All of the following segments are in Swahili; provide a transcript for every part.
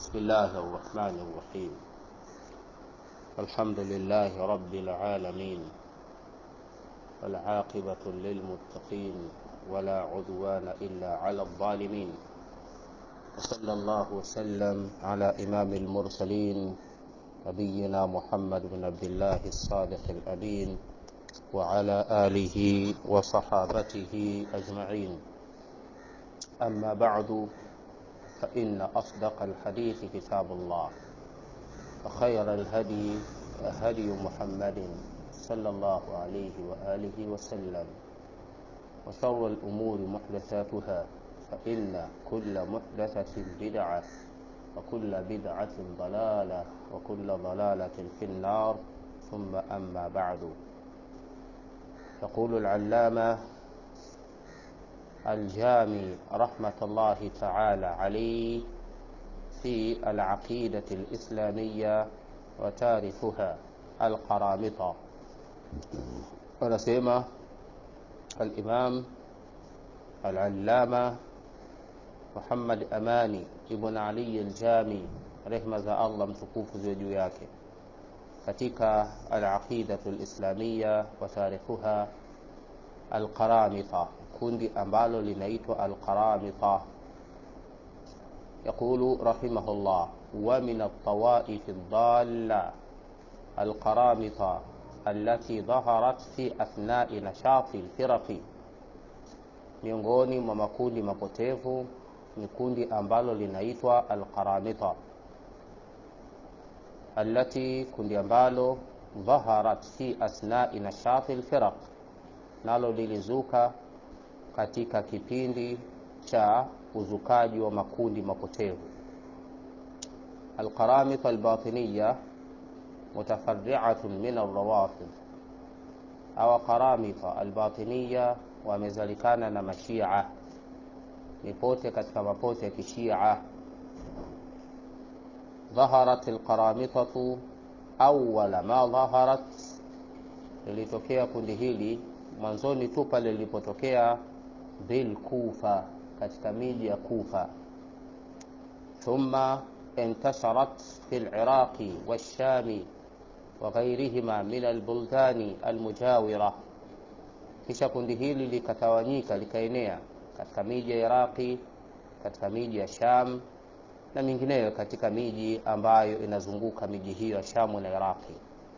بسم الله الرحمن الرحيم الحمد لله رب العالمين والعاقبة للمتقين ولا عدوان إلا على الظالمين وصلى الله وسلم على إمام المرسلين نبينا محمد بن عبد الله الصادق الأمين وعلى آله وصحابته أجمعين أما بعد فإن أصدق الحديث كتاب الله وخير الهدي هدي محمد صلى الله عليه وآله وسلم وشر الأمور محدثاتها فإن كل محدثة بدعة وكل بدعة ضلالة وكل ضلالة في النار ثم أما بعد يقول العلامة الجامي رحمة الله تعالى عليه في العقيدة الإسلامية وتاريخها القرامطة ونسيمة الإمام العلامة محمد Amani ibn Ali al-Jami, rehma za Allah mtukufu ziwe juu yake, katika al-aqidatu al-islamiyya wa tarikhuha al-qaramita, kundi ambalo linaitwa al-qaramita. Yaqulu rahimahullah wa min at-tawaif ad-dalla al-qaramita allati dhaharat fi athnai nashati al-firaqi, miongoni mwa makundi mapotevu ni kundi ambalo linaitwa alqaramita allati kundi ambalo dhaharat fi asnai nashati lfiraq nalo lilizuka katika kipindi cha uzukaji wa makundi mapotevu alqaramita albatiniya mutafariatun min alrawafid au qaramita albatiniya wamezalikana na mashia ni pote katika mapote ya kishia dhaharat alqaramitatu awwala ma dhaharat lilitokea kundi hili mwanzoni tu pale lilipotokea bil kufa katika miji ya kufa thumma انتشرت في العراق والشام وغيرهما من البلدان المجاورة kisha kundi hili likatawanyika likaenea katika miji ya Iraqi, katika miji ya Sham na mingineyo katika miji ambayo inazunguka miji hiyo ya Shamu na Iraqi.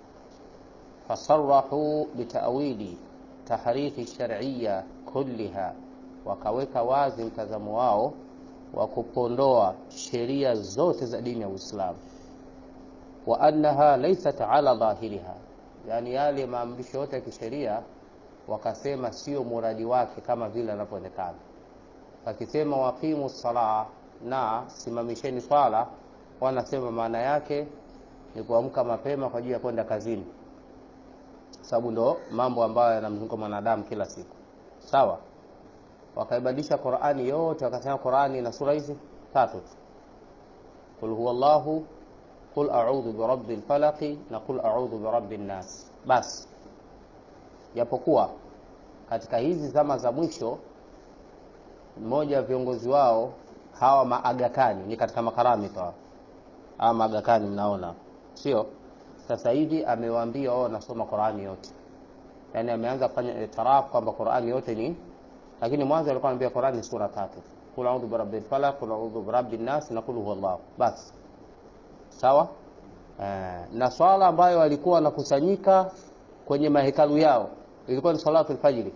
Fasarahu bitawili tahrifi shar'iyya kulliha, wakaweka wazi mtazamo wao wa kupondoa sheria zote za dini ya Uislamu, wa annaha laysat ala dhahiriha, yani yale maamrisho yote ya kisheria wakasema sio muradi wake kama vile anavyoonekana. Wakisema waqimu sala na simamisheni swala, wanasema maana yake ni kuamka mapema kwa ajili ya kwenda kazini, sababu ndo mambo ambayo yanamzunguka mwanadamu kila siku. Sawa, wakaibadilisha Qur'ani yote, wakasema Qur'ani ina sura hizi tatu tu, qul huwallahu, qul a'udhu birabbil falaqi na qul a'udhu birabbin nas, basi japokuwa katika hizi zama za mwisho mmoja wa viongozi wao hawa maagakani ni katika makaramita hawa maagakani mnaona sio sasa hivi amewaambia wao wanasoma Qur'ani yote yani ameanza kufanya itiraf kwamba Qur'ani yote ni lakini mwanzo alikuwa anambia Qur'ani sura tatu kul a'udhu birabbil falaq kul a'udhu birabbin nas na kul huwallahu basi sawa eh, na swala ambayo walikuwa wanakusanyika kwenye mahekalu yao ilikuwa ni salatu alfajiri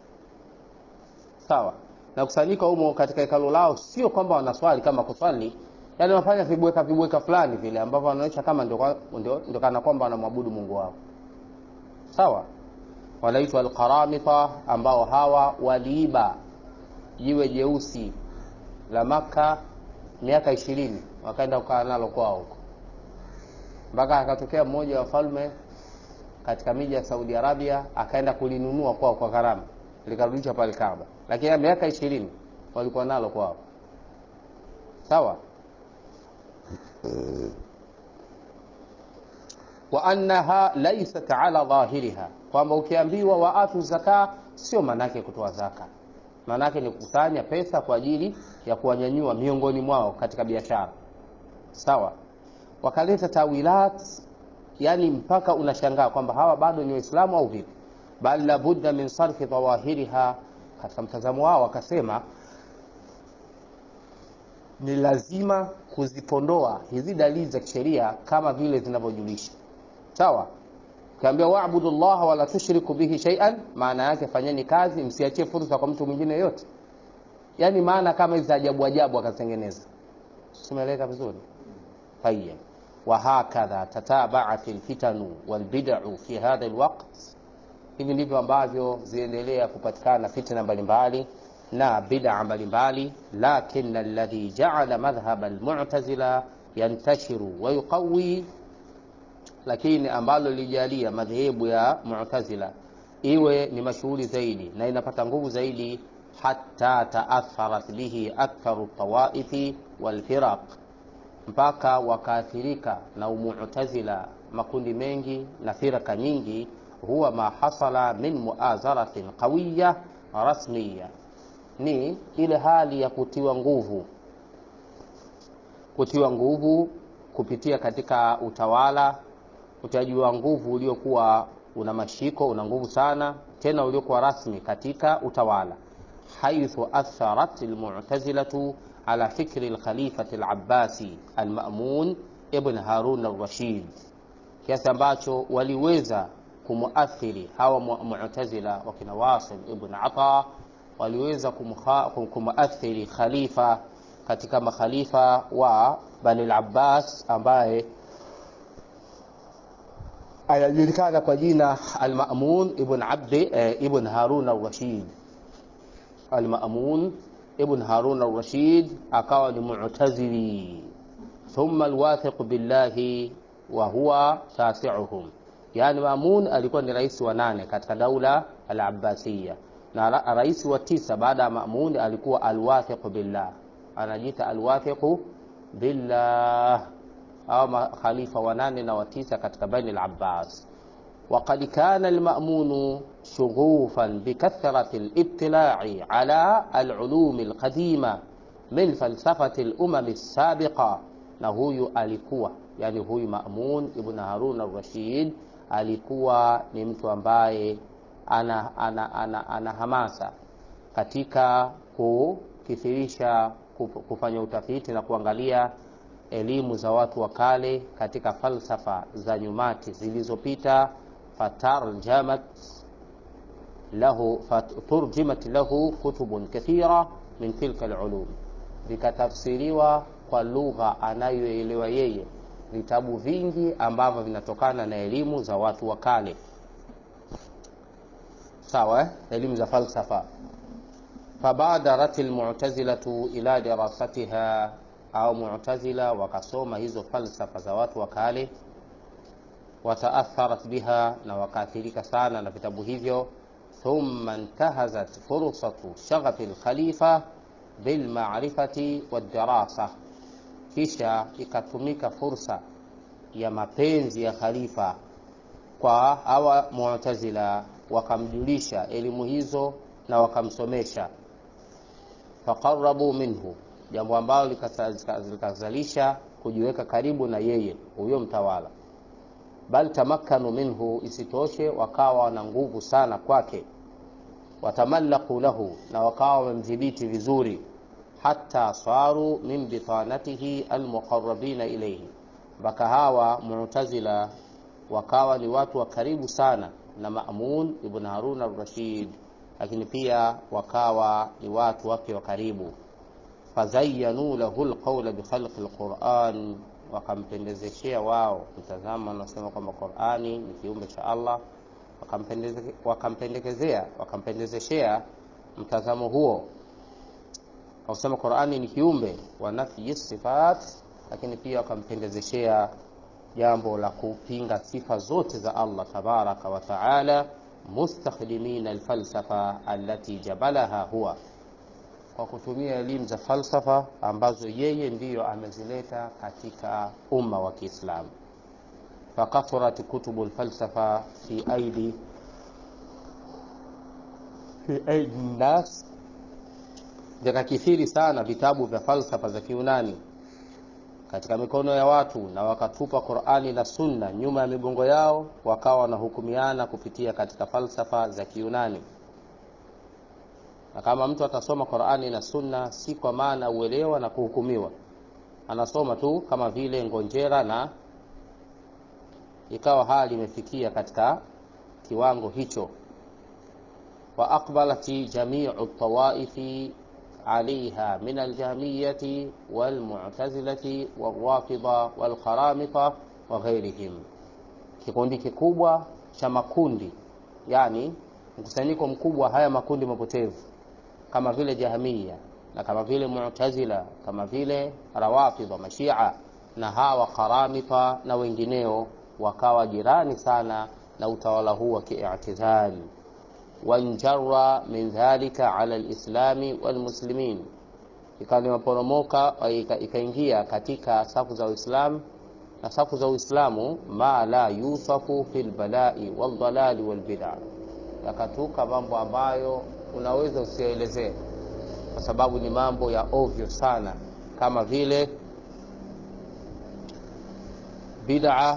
sawa na kusanyika humo katika hekalu lao sio kwamba wanaswali kama kuswali yani wanafanya vibweka vibweka fulani vile ambavyo wanaonyesha kama ndio ndio ndio kana kwamba wanamwabudu Mungu wao sawa wanaitwa alqaramita ambao hawa waliiba jiwe jeusi la maka miaka ishirini wakaenda kukaa nalo kwao huko mpaka akatokea mmoja wa falme katika miji ya Saudi Arabia akaenda kulinunua kwao kwa gharama likarudishwa pale Kaaba, lakini miaka ishirini walikuwa nalo kwao. Sawa. wa annaha laysat ala dhahiriha, kwamba ukiambiwa waatu zaka sio maanake kutoa zaka, maanake ni kukusanya pesa kwa ajili ya kuwanyanyua miongoni mwao katika biashara sawa wakaleta tawilat yani mpaka unashangaa kwamba hawa bado ni waislamu au vipi bal labudda min sarfi dhawahiriha katika mtazamo wao wakasema ni lazima kuzipondoa hizi dalili za kisheria kama vile zinavyojulisha sawa ukiambia waabudu llaha wala tushriku bihi shaian maana yake fanyeni kazi msiachie fursa kwa mtu mwingine yoyote yaani maana kama hizi ajabu ajabu akatengeneza simeeleka vizuri tayeb wahakadha tatabaat lfitanu walbidau fi hadha lwaqt hivi ndivyo ambavyo ziendelea kupatikana fitna mbalimbali na bid'a mbalimbali lakin alladhi ja'ala madhhab almu'tazila yantashiru wa yuqawi lakini ambalo lijalia madhehebu ya mu'tazila iwe ni mashuhuri zaidi na inapata nguvu zaidi hatta taatharat bihi aktharu tawaifi walfiraq mpaka wakaathirika na umu'tazila makundi mengi na firaka nyingi huwa ma hasala min muazaratin qawiya rasmiya ni ile hali ya kutiwa nguvu kutiwa nguvu kupitia katika utawala utiaji wa nguvu uliokuwa una mashiko una nguvu sana tena uliokuwa rasmi katika utawala haithu atharat almu'tazilatu ala fikri alkhalifati alabbasi almamun ibn harun alrashid kiasi ambacho waliweza kumuathiri hawa mu'tazila wakina wasil ibn ata waliweza kumuathiri khalifa katika makhalifa wa bani al-abbas ambaye anajulikana kwa jina al-Ma'mun ibn Abdi eh, ibn Harun al-Rashid. Al-Ma'mun ibn Harun al-Rashid akawa ni mu'tazili, thumma al-wathiq billahi wa huwa tasi'uhum. Yani Ma'mun alikuwa ni rais wa nane katika daula al-Abbasiyya na ra rais wa tisa baada ya Ma'mun alikuwa al-wathiq billah, anajiita al-wathiq billah au makhalifa wanane na watisa katika Bani al-Abbas. وقد كان المأمون شغوفا بكثرة الاطلاع على العلوم القديمة من فلسفة الأمم السابقة na huyu alikuwa yani huyu Ma'mun ibn Harun al-Rashid alikuwa ni mtu ambaye ana, ana, ana, ana hamasa katika kukithirisha kufanya utafiti na kuangalia elimu za watu wa kale katika falsafa za nyumati zilizopita fatarjamat lahu faturjimat lahu kutubun kathira min tilka alulum vikatafsiriwa kwa lugha anayoelewa yeye vitabu vingi ambavyo vinatokana na elimu za watu wa kale sawa eh? elimu za falsafa fabadarat almu'tazilatu ila dirasatiha au mu'tazila wakasoma hizo falsafa za watu wa kale wataatharat biha na wakaathirika sana na vitabu hivyo thumma intahazat fursatu shaghafi lkhalifa bilmarifati wadarasa kisha ikatumika fursa ya mapenzi ya khalifa kwa hawa mu'tazila wakamjulisha elimu hizo na wakamsomesha faqarabu minhu jambo ambalo likazalisha kujiweka karibu na yeye huyo mtawala bal tamakkanu minhu isitoshe wakawa na nguvu sana kwake watamallaku lahu na wakawa wamemdhibiti vizuri hata saru min bitanatihi almuqarrabina ilayhi mpaka hawa mu'tazila wakawa ni watu wa karibu sana na Ma'mun ibn Harun al-Rashid lakini pia wakawa ni watu wake wa karibu fazayanu lahu alqawla bikhalqi alquran wakampendezeshea wao mtazamo anasema kwamba Qur'ani ni kiumbe cha Allah wakampendekezea wakampendezeshea mtazamo huo wakusema Qur'ani ni kiumbe wa nafyi sifat lakini pia wakampendezeshea jambo la kupinga sifa zote za Allah tabaraka wa taala mustakhdimina alfalsafa allati jabalaha huwa kwa kutumia elimu za falsafa ambazo yeye ndiyo amezileta katika umma wa Kiislamu. Fakathurat kutubu lfalsafa fi aidi fi aidi nnas, vikakithiri sana vitabu vya falsafa za Kiunani katika mikono ya watu na wakatupa Qur'ani na Sunna nyuma ya migongo yao, wakawa wanahukumiana kupitia katika falsafa za Kiyunani. Na kama mtu atasoma Qur'ani na Sunna, si kwa maana uelewa na kuhukumiwa, anasoma tu kama vile ngonjera, na ikawa hali imefikia katika kiwango hicho. wa aqbalati jami'u tawaifi عليها من الجهمية والمعتزلة والرافضة والقرامطة وغيرهم kikundi kikubwa cha makundi yani mkusanyiko mkubwa haya makundi mapotevu kama vile Jahmiya na kama vile Mu'tazila kama vile Rawafidha Mashia na hawa Qaramita na wengineo wakawa jirani sana na utawala huu wa ki'tizali wanjarra min dhalika ala lislami walmuslimin, ikawa limeporomoka ikaingia katika safu za Uislamu na safu za Uislamu, ma la yusafu fi lbalai waldalali walbida, yakatuka mambo ambayo unaweza usielezee kwa sababu ni mambo ya ovyo sana, kama vile bid'a,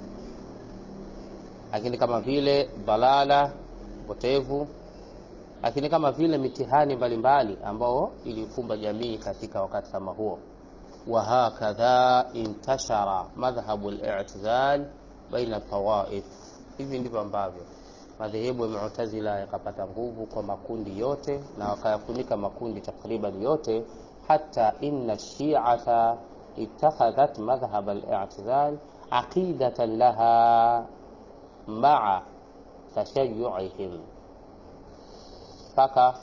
lakini kama vile dalala potevu lakini kama vile mitihani mbalimbali ambao ilifumba jamii katika wakati kama huo. wa hakadha intashara madhhabu al-i'tizal baina tawaif, hivi ndivyo ambavyo madhehebu ya Mu'tazila yakapata nguvu kwa makundi yote na wakayafunika makundi takriban yote, hata inna shi'ata ittakhadhat madhhab al-i'tizal aqidatan laha ma'a tashayu'ihim, mpaka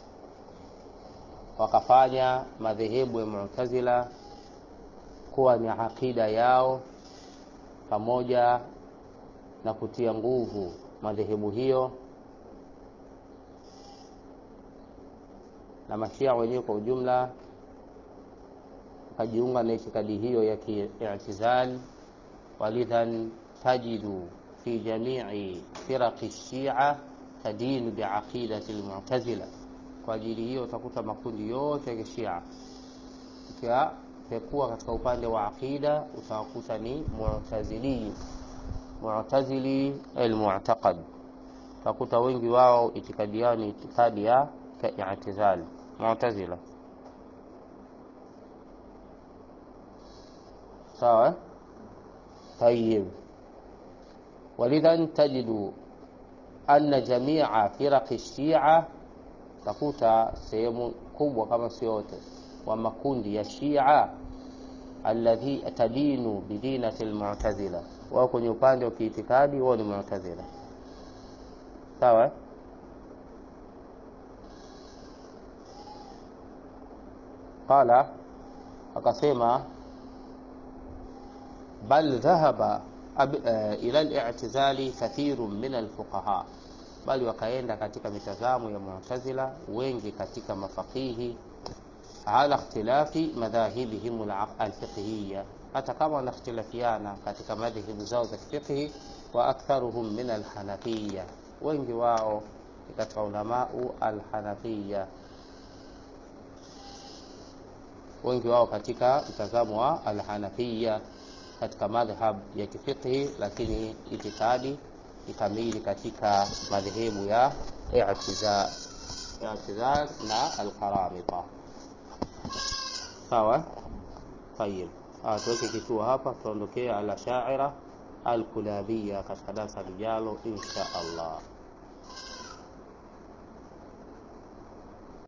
wakafanya madhehebu ya Mu'tazila kuwa ni aqida yao, pamoja na kutia nguvu madhehebu hiyo na mashia wenyewe kwa ujumla wakajiunga na itikadi hiyo ya ki'tizal. walidhan tajidu fi jamii firaqi shia tadinu biaqidati almu'tazila. Kwa ajili hiyo utakuta makundi yote ya kishia ukiyapekua katika upande wa aqida utawakuta ni mu'tazili, mu'tazili almu'taqad. Utakuta wengi wao itikadi yao ni itikadi ya i'tizal mu'tazila. Sawa, tayib walidhan tajidu anna jamia firaqi shia, takuta sehemu kubwa kama sio yote wa makundi ya Shia alladhi tadinu bidinati almu'tazila, wao kwenye upande wa kiitikadi wao ni mu'tazila. Sawa, qala akasema bal dhahaba ila al-i'tizali kathirun min al-fuqaha, bali wakaenda katika mitazamo ya Mu'tazila wengi katika mafaqihi, ala ikhtilafi madhahibihim al-fiqhiyya, hata kama wanakhtilafiana katika madhehebu zao za fiqhi. Wa aktharuhum min al-hanafiyya, wengi wao katika ulamau al-hanafiyya, wengi wao katika mtazamo wa al-hanafiyya katika madhhab ya kifiqhi, lakini itikadi ikamili katika madhehebu ya i'tizal i'tizal na alqaramita. Sawa, tayib, tuweke kituo hapa, tuondokee al-ashaira al-kulabiyya katika darasa lijalo insha Allah.